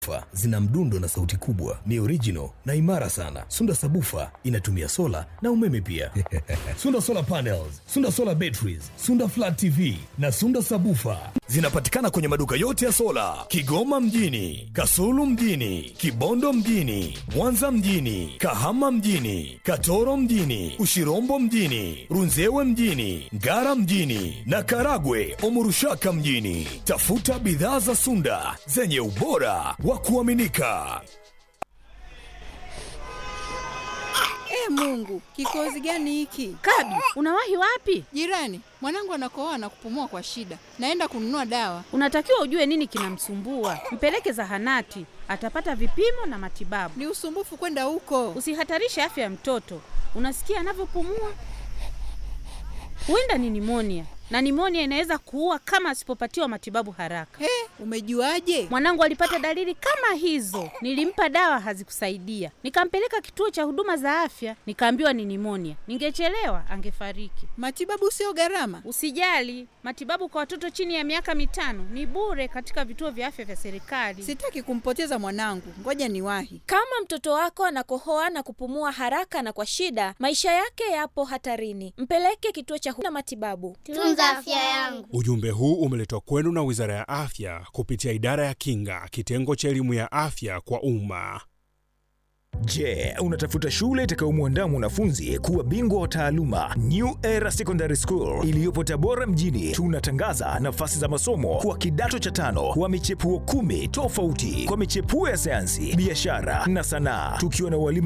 Sabufa zina mdundo na sauti kubwa, ni original na imara sana. Sunda Sabufa inatumia sola na umeme pia. Sunda Solar Panels, Sunda Solar Batteries, Sunda Flat TV na Sunda Sabufa zinapatikana kwenye maduka yote ya sola Kigoma mjini, Kasulu mjini, Kibondo mjini, Mwanza mjini, Kahama mjini, Katoro mjini, Ushirombo mjini, Runzewe mjini, Ngara mjini na Karagwe Omurushaka mjini. Tafuta bidhaa za Sunda zenye ubora wa kuaminika. E Mungu, kikozi gani hiki? Kabi, unawahi wapi? Jirani, mwanangu anakohoa na kupumua kwa shida. Naenda kununua dawa. Unatakiwa ujue nini kinamsumbua, mpeleke zahanati, atapata vipimo na matibabu. Ni usumbufu kwenda huko. Usihatarishe afya ya mtoto. Unasikia anavyopumua? Huenda ni nimonia, na nimonia inaweza kuua kama asipopatiwa matibabu haraka. He, umejuaje? Mwanangu alipata dalili kama hizo, nilimpa dawa hazikusaidia, nikampeleka kituo cha huduma za afya, nikaambiwa ni nimonia. Ningechelewa angefariki. Matibabu sio gharama. Usijali, matibabu kwa watoto chini ya miaka mitano ni bure katika vituo vya afya vya serikali. Sitaki kumpoteza mwanangu. Ngoja niwahi. Kama mtoto wako anakohoa na kupumua haraka na kwa shida, maisha yake yapo hatarini. Mpeleke kituo cha huduma matibabu. Tunza afya yangu. Ujumbe huu umeletwa kwenu na Wizara ya Afya kupitia Idara ya Kinga, kitengo cha elimu ya afya kwa umma. Je, unatafuta shule itakayomwandaa mwanafunzi kuwa bingwa wa taaluma? New Era Secondary School iliyopo Tabora mjini, tunatangaza nafasi za masomo kwa kidato cha tano wa michepuo kumi tofauti kwa michepuo ya sayansi, biashara na sanaa, tukiwa na walimu